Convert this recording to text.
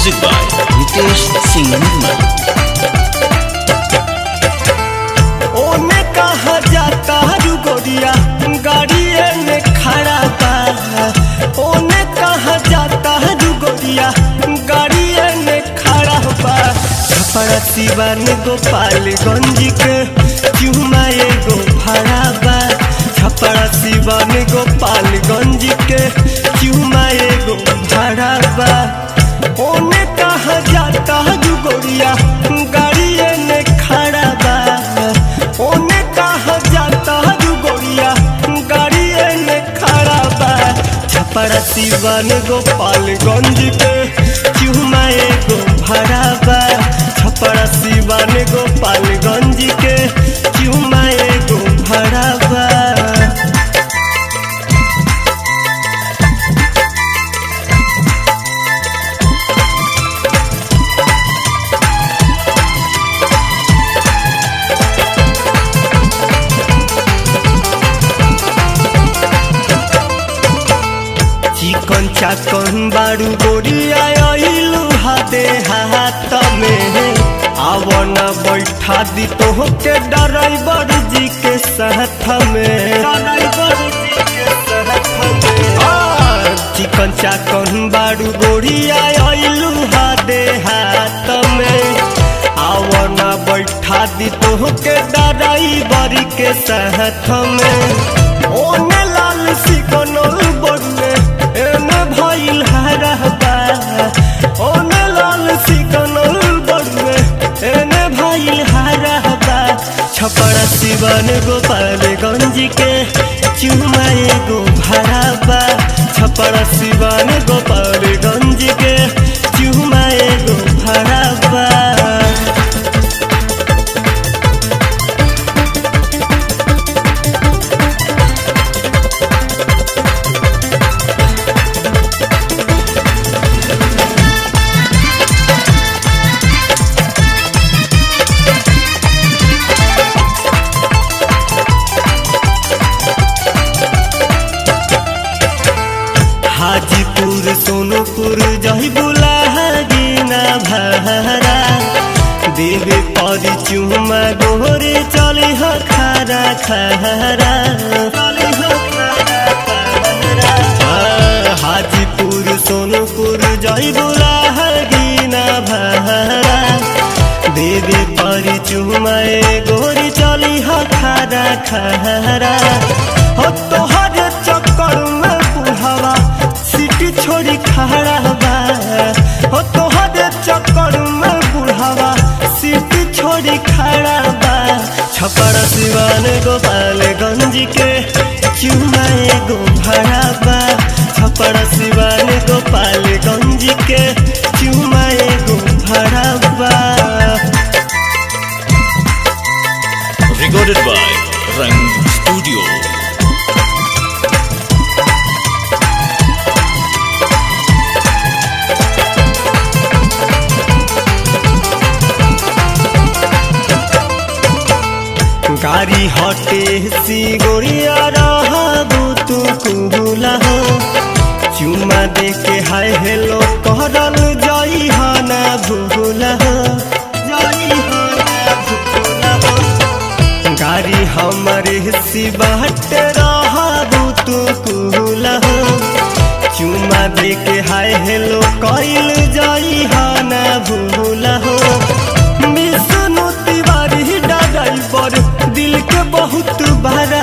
Music by Nitesh Singh Nirmal. ओने कहा जाता रू गोरिया गाड़िए में खड़ा बा ओने कहा जाता रू गोरिया गाड़िए में खड़ा बा छपरा सिवान गोपालगंज के चुमा एगो भाड़ा बा छपरा सिवान गोपालगंज के चुमा एगो भाड़ा बा ओने कहा जाता रू गोरिया गाड़िए में खड़ा बा ओने कहा जाता रू गोरिया गाड़िए में खड़ा बा छपरा सिवान गोपालगंज के चुमा एगो भाड़ा बा छपरा सिवान गोपालगंज के चुमा एगो भाड़ा बा चिकन चाकन बारू गोरिया आइलू हाथे हाथ में आवन बैठा दी तो के ड्राइवर जी के साथ में ड्राइवर जी के साथ में आ, चिकन चाकन बारू गोरिया आइलू हाथे हाथ में आवन बैठा दी तो के ड्राइवर के साथ में ओने लाल सिकनल बड़ुए एने भइल हरहबा ओने लाल सिकनल बड़ुए एने भइल हरहबा छपरा सिवन गोपालगंज के चुमा एगो भराबा छपरा सिवन गोपालगंज के चुमा एगो भराबा हाजीपुर सोनपुर जही बुलागिना भरा देवे परी चुमा गोरे चली हो खारा खारा आ, हाजीपुर सोनपुर जही बुलागिना भरा देवे परी चुमा गोरी चली हो खारा खारा हो तोहर चक्कर में बुढ़ावा सीटी छोड़ी खड़ा बा हो तोहर चक्कर में बुढ़ावा सीटी छोड़ी खड़ा बा छपरा सिवान गोपालगंज के चुमा एगो भाड़ा बा छपरा सिवान गोपालगंज के चुमा एगो भाड़ा बा Recorded by Rang Studio. गाड़ी हटे सी गोरिया रहबू तू कुहुला हो चुमा दे के हाय हेलो कहरल जाई हा ना भूला हो जाई हा ना भूला हो गाड़ी हमारे सी बाट रहबू तू कुहुला हो चुमा दे के हाय हेलो कइल जाई हा ना भूला हो विष्णु तिवारी ड्राइवर दिल के बहुत बड़ा